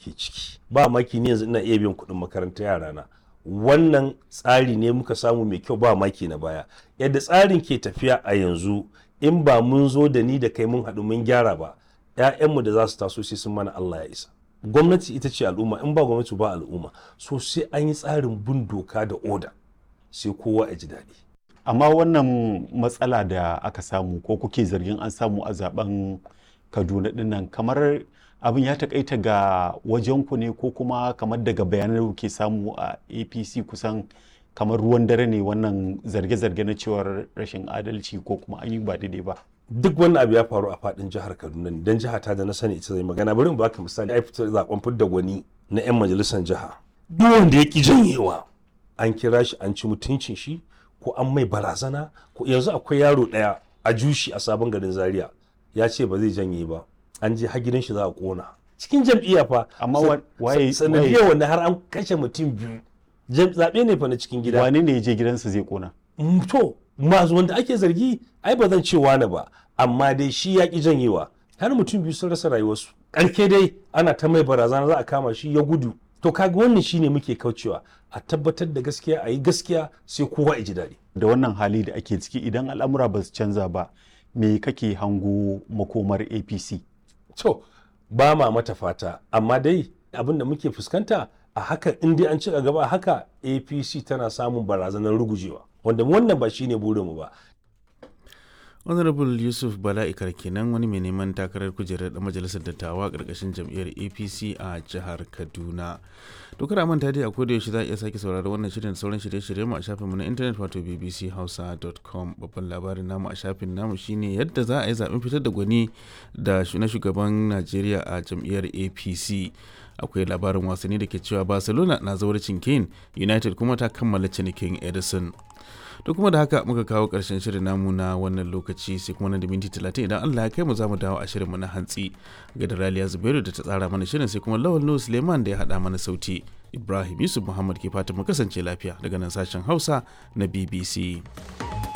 ake ciki ba maki ne yanzu ina iya biyan kuɗin makarantar yarana wannan tsari ne muka samu mai kyau ba maki na baya yadda tsarin ke tafiya a yanzu in ba mun zo da ni da kai mun haɗu mun gyara ba 'ya'yanmu da za su taso sai sun mana Allah ya isa gwamnati ita ce al'umma in ba gwamnati ba al'umma so sai an yi tsarin bin doka da oda sai kowa ya ji daɗi amma wannan matsala da aka samu ko kuke zargin an samu a zaben kaduna dinnan kamar abin ya takaita ga wajenku ne ko kuma kamar daga bayanan da kuke samu a apc kusan kamar ruwan dare ne wannan zarge-zarge na cewar rashin adalci ko kuma an yi ba daidai ba duk wannan abu ya faru a fadin jihar kaduna ne don jiha ta da na sani ita zai magana bari mu baka misali ai fitar zaben fidda gwani na yan majalisar jiha duk wanda ya ki janyewa an kira shi an ci mutuncin shi ko an mai barazana ko yanzu akwai yaro daya a jushi a sabon garin zaria ya ce ba zai janye ba an je har gidan shi za a kona cikin jam'iyya fa amma waye sanadiyar wanda har an kashe mutum biyu zaɓe ne fa na cikin gida wane ne ya je gidansa zai kona to masu wanda ake zargi ai ba zan ce wani ba amma dai shi ya ki janyewa har mutum biyu sun rasa rayuwarsu ƙarke dai ana ta mai barazana za a kama shi ya gudu to kaga wannan shine muke kaucewa a tabbatar da gaskiya a yi gaskiya sai kowa ya ji daɗi da wannan hali da ake ciki idan al'amura ba su canza ba me kake hango makomar apc to ba ma mata fata amma dai abin da muke fuskanta a haka in dai an ci gaba a haka apc tana samun barazanar rugujewa wanda wannan ba shine burinmu ba honorable yusuf bala'ikar kenan wani mai neman takarar kujerar da majalisar dattawa karkashin jam'iyyar apc a jihar kaduna dokar manta dai a koda yaushe za a iya sake saurari wannan shirin da sauran shirye-shirye mu a shafinmu na intanet wato bbchausa.com babban labarin namu a shafin namu shine yadda za a yi zaben fitar da gwani da na shugaban najeriya a jam'iyyar apc akwai labarin wasanni da ke cewa barcelona na zawarcin kane united kuma ta kammala cinikin edison to kuma da haka muka kawo ƙarshen shirin namu na wannan lokaci sai kuma nan da minti talatin idan Allah ya kai mu za mu dawo a shirinmu na hantsi ga da Raliya Zubairu da ta tsara mana shirin sai kuma Lawal Nuhu Suleiman da ya haɗa mana sauti Ibrahim Yusuf Muhammad ke fata mu kasance lafiya daga nan sashen Hausa na BBC.